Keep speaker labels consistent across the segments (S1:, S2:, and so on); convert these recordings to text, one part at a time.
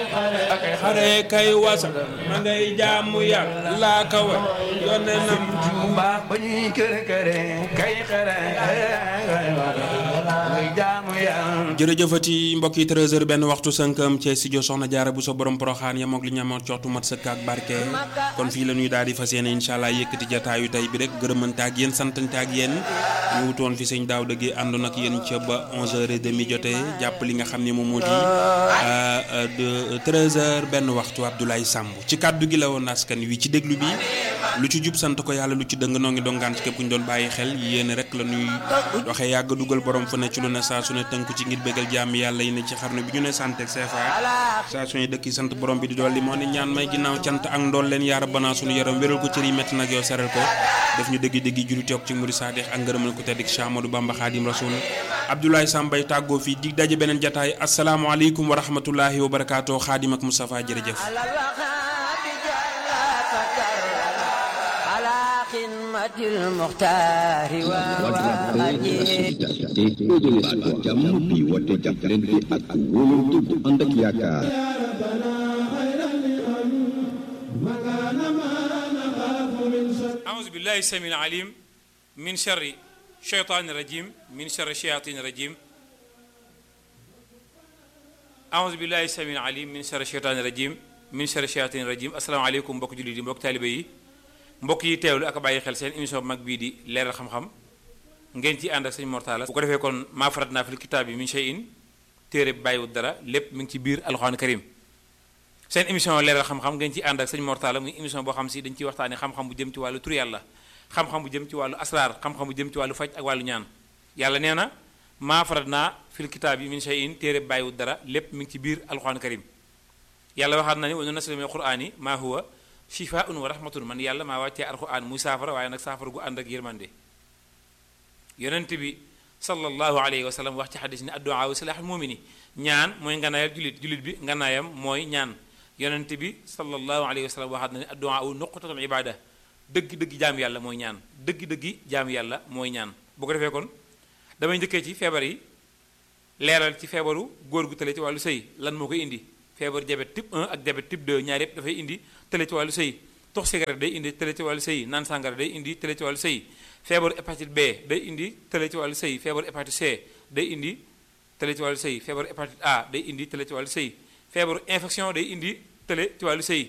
S1: akay xare kay wasa ma ngay jaamu yàlla ka wa yónne nam
S2: baax ba ñuy kër këre kay xare muy jaamu yàlla
S1: jërëjëfati mbokk yi 13h benn waxtu sënkam ci studio Soxna Jaara bu sa borom poroxaan ya moog li ñu amoon coxtu mat sëkk ak barke kon fii la ñuy daal di fas yéene incha allah yëkkati jataayu tey bi rek gërëmante ak yéen santante ak yéen ñu wutoon fi sëñ daaw dëgg àndoon ak yéen ca ba 11h30 jotee jàpp li nga xam ne moom moo di de 13h benn waxtu Abdoulaye Samb ci kàddu gi la woon askan wi ci déglu bi lu ci jub sant ko yàlla lu ci dëng noo ngi dongaan ci képp ku ñu doon bàyyi xel yéen rek la ñuy doxee yàgg dugal borom fa ne ci lu ne saa su ne tënku ci ngir bégal jàmm yàlla yi ne ci xarnu bi ñu ne sant ak CFA saa su ne dëkk yi sant borom bi di dolli moo ne ñaan may ginnaaw cant ak ndool leen yaara banaa suñu yaram wéral ko cër yi métti nag yow seral ko def ñu dëgg dëgg juri toog ci muri saadix ak ngërëmal ko tedd Cheikh Amadou Bamba Khadim Rasoul Abdoulaye Sambay tàggoo fii dig daje beneen jataay asalaamaaleykum wa rahmatullahi wa barakaatu Khadim ak Moustapha jërëjëf
S3: jàmm bi woote jàppalante ak wóolante bu ànd ak yaakaar
S4: أعوذ بالله السميع العليم من شر الشيطان الرجيم من شر الشياطين الرجيم أعوذ بالله السميع العليم من شر الشيطان الرجيم من شر الشياطين الرجيم السلام عليكم mbokk jullit yi mbokk taalibe yi mbokk yi teewlu ak bàyyi xel seen émission bu mag bii di leeral xam-xam ngeen ci ànd ak sëñ Mortala bu ko defee kon maa farat naa fil kitaab yi min shay'in téere bi bàyyiwut dara lépp mi ngi ci biir alxuraan karim seen émission leeral xam-xam ngeen ci ànd ak sëñ Mortala muy émission boo xam si dañ ciy waxtaane xam-xam bu jëm ci wàllu tur yàlla xam-xam bu jëm ci wàllu asraar xam-xam bu jëm ci wàllu faj ak wàllu ñaan yàlla nee na maa farat naa fil kitaab yi min shay'in téere bi bàyyiwut dara lépp mi ngi ci biir alxuraan karim yàlla waxaat na ni wa nunazzilu mina al-qur'ani maa huwa shifaa'un wa rahmatun man yàlla maa wàccee alxuraan muy saafara waaye nag saafara gu ànd ak yërmande yonent bi sallallahu alayhi wa sallam wax ci xadis ni addu'a wa silaaxul mumini ñaan mooy nganaayal julit julit bi nganaayam mooy ñaan yonent bi sallallahu alayhi wa sallam waxaat na ne addu'a wu nuqtatul ibada dëgg-dëgg jaam yàlla mooy ñaan dëgg-dëgg jaam yàlla mooy ñaan bu ko defee kon damay njëkkee ci feebar yi leeral ci feebaru góor gu tële ci wàllu sëy lan moo koy indi feebaru diabète type 1 ak diabète type 2 ñaar yëpp dafay indi tële ci wàllu sëy tox cigarette day indi tële ci wàllu sëy naan sàngara day indi tële ci wàllu sëy feebaru hépatite B day indi tële ci wàllu sëy feebaru hépatite C day indi tële ci wàllu sëy feebaru hépatite A day indi tële ci wàllu sëy feebaru infection day indi tële ci wàllu sëy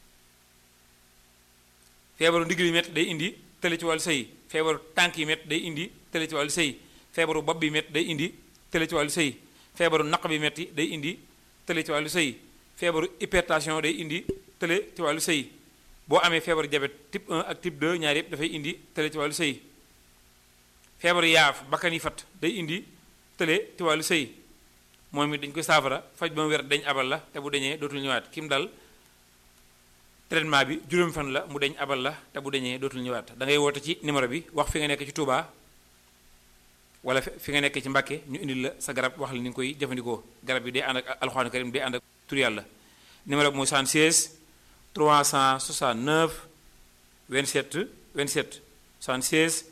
S4: feebaru ndigg yi métti day indi tële ci wàllu sëy feebaru tànk yi métti day indi tële ci wàllu sëy feebaru bopp bi métti day indi tële ci wàllu sëy feebaru naq bi métti day indi tële ci wàllu sëy feebaru hypertension day indi tële ci wàllu sëy boo amee feebaru diabète type 1 ak type 2 ñaar yëpp dafay indi tële ci wàllu sëy feebaru yaaf bakkan yi fat day indi tële ci wàllu sëy moom it dañ koy saafara faj ba mu wér dañ abal la te bu dañee dootul ñëwaat kim dal traitement bi juróomi fan la mu dañ abal la te bu dañee dootul ñëwaat da ngay woote ci numéro bi wax fi nga nekk ci Touba wala fi nga nekk ci Mbàkke ñu indil la sa garab wax la ni nga koy jëfandikoo garab bi day ànd ak alxuraan karim day ànd ak tur yàlla numéro bi mooy 76 369 27 27 76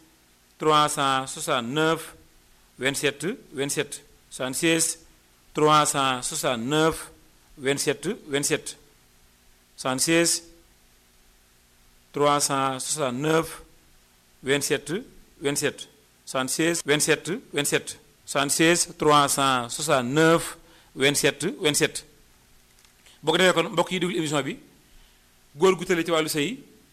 S4: 369 27 27 76 369 27 27 76 369 27 27 76 27 27 76 369 27 27 boo ko defee kon mbokk yi déglu émission bi góor gu tële ci wàllu sëy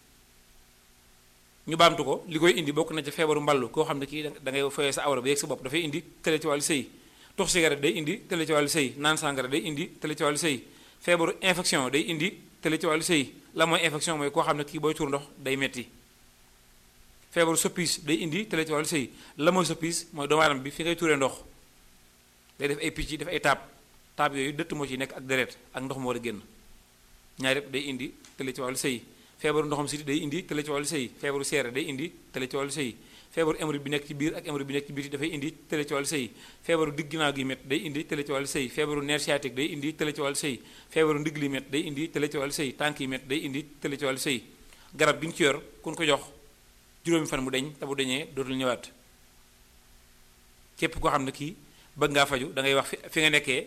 S4: ñu baamtu ko li koy indi bokk na ci feebaru mballu koo xam ne kii da ngay foyee sa awra ba yegg sa bopp dafay indi tële ci wàllu sëy tux cigarette day indi tële ci wàllu sëy naan sàngara day indi tële ci wàllu sëy feebaru infection day indi tële ci wàllu sëy la mooy infection mooy koo xam ne kii booy tuur ndox day metti feebaru soppis day indi tële ci wàllu sëy la mooy soppis mooy doomu aadama bi fi ngay tuuree ndox day def ay picc def ay taab taab yooyu dëtt moo ci nekk ak deret ak ndox moo war a génn ñaar yëpp day indi tële ci wàllu sëy feebaru ndoxam siti day indi tële ci wàllu sëy feebaru seere day indi tële ci wàllu sëy feebaru hémorroïde bi nekk ci biir ak hémorroïde bi nekk ci biir dafay indi tële ci wàllu sëy feebaru digg ginnaaw gi met day indi tële ci wàllu sëy feebaru nerf sciatique day indi tële ci wàllu sëy feebaru ndigg li met day indi tële ci wàllu sëy tànk yi met day indi tële ci wàllu sëy garab gi nga ci yor kun ko jox juróomi fan mu deñ te bu deñee dootul ñëwaat képp koo xam ne kii bëgg ngaa faju da ngay wax fi fi nga nekkee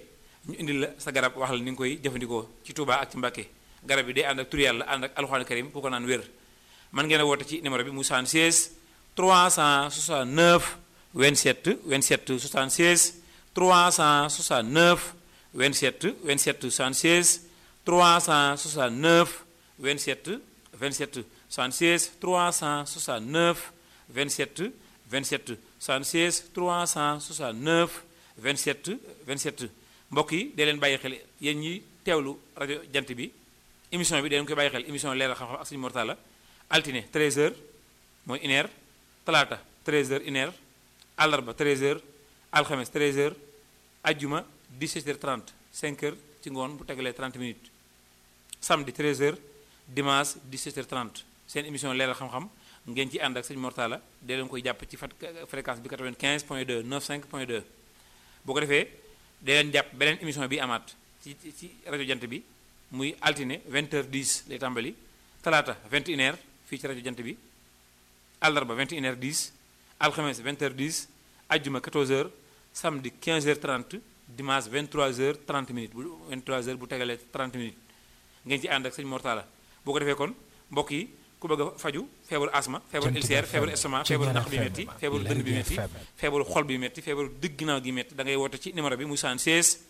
S4: ñu indil la sa garab wax la ni nga koy jëfandikoo ci Touba ak ci Mbàkke garab yi day ànd ak tur yàlla ànd ak alxuraan karim pour ko naan wér man ngeen a woote ci numéro bi mu 76 369 27 27 76 369 27 27 76 369 27 27 76 369 27 27 76 369 27 27 mbokk yi dee leen bàyyi xel yéen ñi teewlu rajo jant bi émission bi dee leen koy bàyyi xel émission leeral xam-xam ak suñu mortala altine 13h mooy une heure talaata 13h une heure àllarba 13h alxames 13h ajjuma 17h30 5h ci ngoon bu tegalee 30 minutes samedi 13h dimanche 17h30 seen émission leeral xam-xam ngeen ci ànd ak sëñ Mortala dee leen koy jàpp ci fat fréquence bi 95 point 2 95 point 2 boo ko defee dee leen jàpp beneen émission bi amaat ci ci rajo jant bi muy altine 20h10 lay tàmbali talaata 21h fii ci rajo jant bi àllarba 21h10 alxames 20h10 ajjuma 14h samedi 15h30 dimanche 23h30 minutes bu 23h bu tegalee 30 minutes ngeen ci ànd ak sëñ Mortala boo ko defee kon mbokk yi ku bëgg a faju feebaru asma feebaru ulcère feebaru estomac feebaru naq bi métti feebaru dënn bi métti feebaru xol bi métti feebaru digg ginnaaw gi métti da ngay woote ci numéro bi muy 76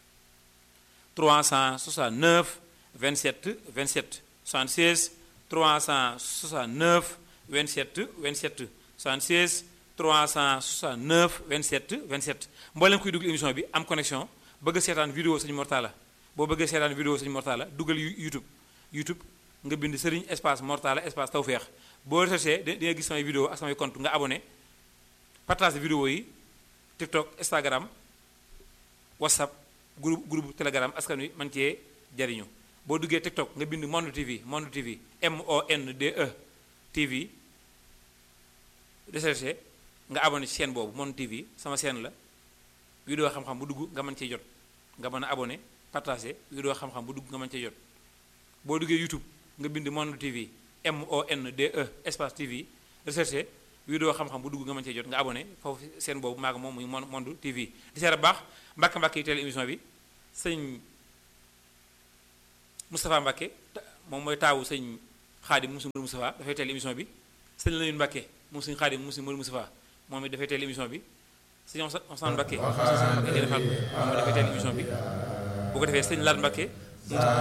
S4: 369 27 27 76 369 27 27 76 369 27 27 mboolem kuy dugg émission bi am connexion bëgg a seetaan vidéo sëñ Mortala boo bëggee seetaan vidéo sëñ Mortala dugal YouTube YouTube nga bind sëriñ espace Mortala espace Tawfekh boo recherché di nga gis samay vidéo ak samay compte nga abonné partage vidéo yi TikTok Instagram WhatsApp groupe groupe Telegram askan wi man cee jariñu boo duggee TikTok nga bind Monde TV Monde TV M O N D E TV recherché nga abonné ci chaîne boobu Monde TV sama chaîne la vidéo xam-xam bu dugg nga mën cee jot nga mën a abonné partagé vidéo xam-xam bu dugg nga mën cee jot boo duggee YouTube nga bind Monde TV M O N D E espace TV recherché vidéo xam-xam bu dugg nga mën cee jot nga abonné foofu seen boobu maa moom muy Monde TV di seet a baax mbàkk mbàkk yi teel émission bi sëñ Moustapha Mbàkke moom mooy taawu sëñ Xaadim mu sëñ Moustapha dafay teel émission bi sëñ Lamine Mbàkke moom sëñ Xaadim mu sëñ Moustapha moom it dafay teel émission bi sëñ Ousmane Mbàkke moom dafay teel émission bi bu ko defee sëñ Laat Mbàkke